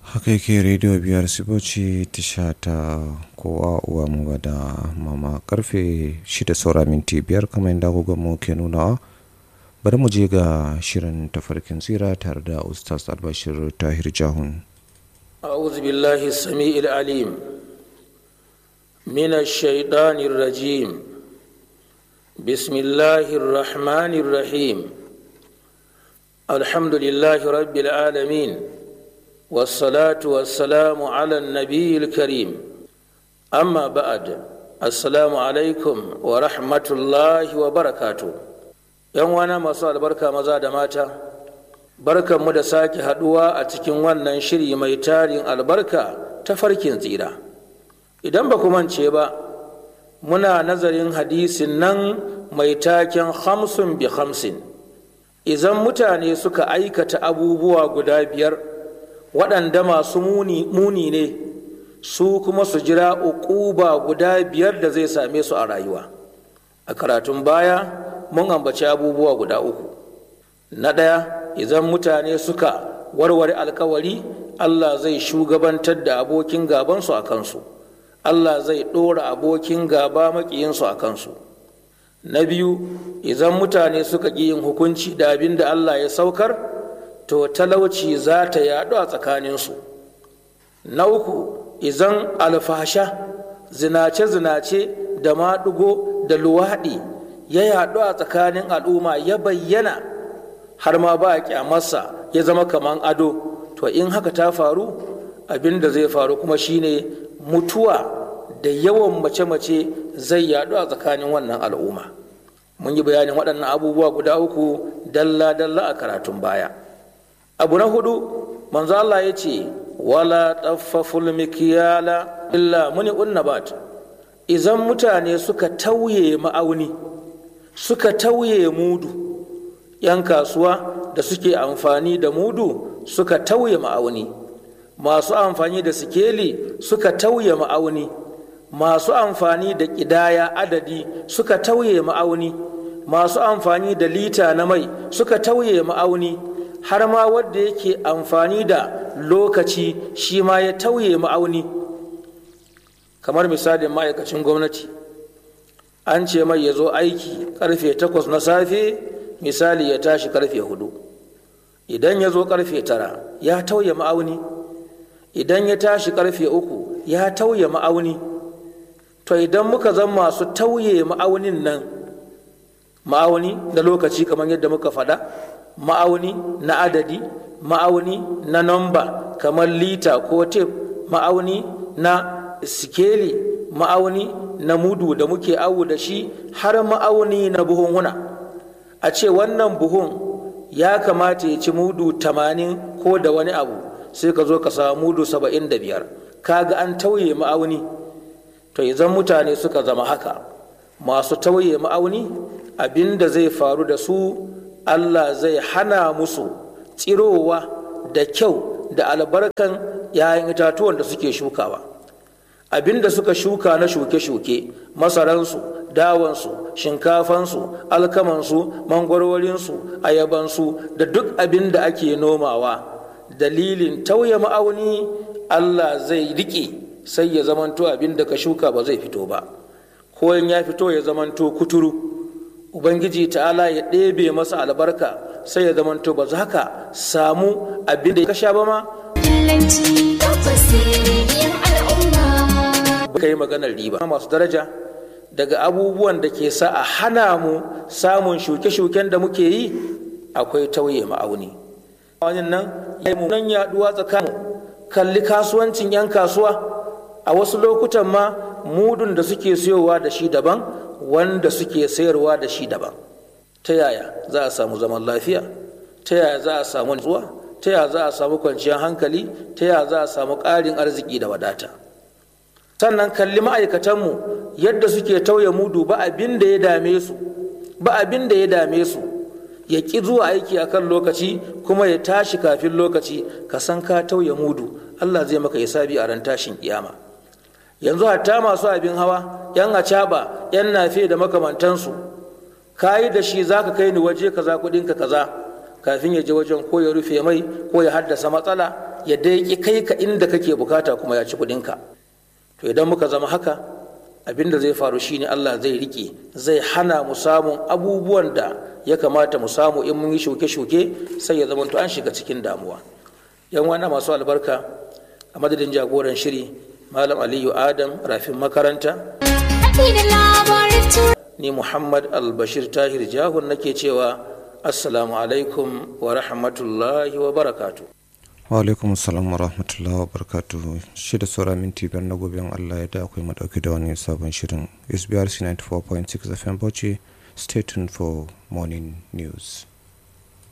haka yake rediyo biyar siboci tisha ta kowa uwa mu da mama karfe shida saura minti biyar kamar yadda mu ke nunawa bari mu je ga shirin tafarkin tsira tare da ustaz albashir tahir jahun أعوذ بالله السميع العليم من الشيطان الرجيم بسم الله الرحمن الرحيم الحمد لله رب العالمين والصلاة والسلام على النبي الكريم أما بعد السلام عليكم ورحمة الله وبركاته ‘Yan wana masu albarka maza da mata, barkanmu da sake haɗuwa a cikin wannan shiri mai tarin albarka ta farkin tsira. Idan ba ku mance ba, muna nazarin hadisin nan mai taken hamsin bi hamsin. Izan mutane suka aikata abubuwa guda biyar, waɗanda masu muni ne su kuma su jira uquba guda biyar da zai same su a rayuwa a karatun baya mun ambaci abubuwa guda uku na ɗaya idan mutane suka warware alkawari allah zai shugabantar da abokin gabansu a kansu allah zai ɗora abokin gaba maƙiyinsu a kansu na biyu idan mutane suka ƙi yin hukunci da abin da allah ya saukar to talauci za ta yaɗu a tsakaninsu na uku izan alfasha zinace-zinace da maɗugo da luwaɗi ya yaɗu a tsakanin al'umma ya bayyana har ma ba a kyamarsa ya zama kaman ado to in haka ta faru abin da zai faru kuma shine mutuwa da yawan mace-mace zai yaɗu a tsakanin wannan al'umma mun yi bayanin waɗannan abubuwa guda uku dalla-dalla a karatun baya abu na hudu manzo Allah ya ce wala taffaful mikiyala illa muni unnabat idan mutane suka tauye ma'auni suka tauye mudu yan kasuwa da suke amfani da mudu suka tauye ma'auni masu amfani da sikeli suka tauye ma'auni masu amfani da ƙidaya adadi suka tauye ma'auni masu amfani da lita na mai suka tauye ma'auni har ma wadda yake amfani da lokaci shi ma ya tauye ma'auni kamar misalin ma'aikacin gwamnati an ce mai ya zo aiki karfe takwas na safe misali ya tashi karfe hudu idan ya zo karfe tara ya tauye ma'auni idan ya tashi karfe uku ya tauye ma'auni to idan muka zan masu tauye ma'aunin nan ma'auni na lokaci kamar yadda muka faɗa ma'auni na adadi ma'auni na namba kamar lita ko tef ma'auni na sikeli ma'auni na mudu da muke awu da shi har ma'auni na buhunhuna a ce wannan buhun ya kamata ya ci mudu tamanin ko da wani abu sai ka zo ka samu mudu saba'in da biyar kaga an tauye ma'auni to idan mutane suka zama haka masu tauye ma'auni abin da zai faru da su Allah zai hana musu tsirowa da kyau da albarkan ‘ya'yan itatuwan da suke shukawa abinda suka shuka na shuke-shuke masaransu dawansu shinkafansu alkamansu mangwarwarinsu ayabansu da duk abin da ake nomawa dalilin tauye ma'auni Allah zai riƙe sai ya zamanto abin da ka shuka ba zai fito ba ko in ya fito ya zamanto kuturu ubangiji ta'ala ya ɗebe masa albarka sai ya zamanto ba za ka samu abin da ka sha ba ma ka yi maganar riba masu daraja daga abubuwan da ke sa a hana mu samun shuke-shuken da muke yi akwai tauye ma'auni wani nan ya yi nan yaduwa tsakanin kalli kasuwancin 'yan kasuwa a wasu lokutan ma mudun da suke siyowa da shi daban wanda suke sayarwa da shi daban ta yaya za a samu zaman lafiya ta yaya za a samu nutsuwa ta yaya za a samu kwanciyar hankali ta yaya za a samu ƙarin arziki da wadata sannan kalli ma'aikatanmu yadda suke tauye mudu ba abin da ya dame su ba abin da ya dame su ya ƙi zuwa aiki a kan lokaci kuma ya tashi kafin lokaci ka san ka tauye mudu allah zai maka hisabi a ran tashin kiyama yanzu hatta masu abin hawa yan acaba yan nafe da makamantansu ka yi da shi za ka kai ni waje kaza kudinka kaza kafin ya je wajen ko ya rufe mai ko ya haddasa matsala ya dai kai ka inda kake bukata kuma ya ci kuɗinka to idan muka zama haka abin da zai faru shine Allah zai rike zai hana mu samun abubuwan da ya kamata mu samu in mun yi shuke-shuke sai ya zama an shiga cikin damuwa yan wana masu albarka a madadin jagoran shiri malam aliyu adam rafin makaranta ni muhammad albashir tahir jahun nake cewa assalamu alaikum wa rahmatullahi wa barakatu wa alaikum assalam wa rahmatullahi wa barakatu shida saura minti biyar na gobe allah ya da akwai madauki da wani sabon shirin sbrc 94.6 fm bauchi stay tuned for morning news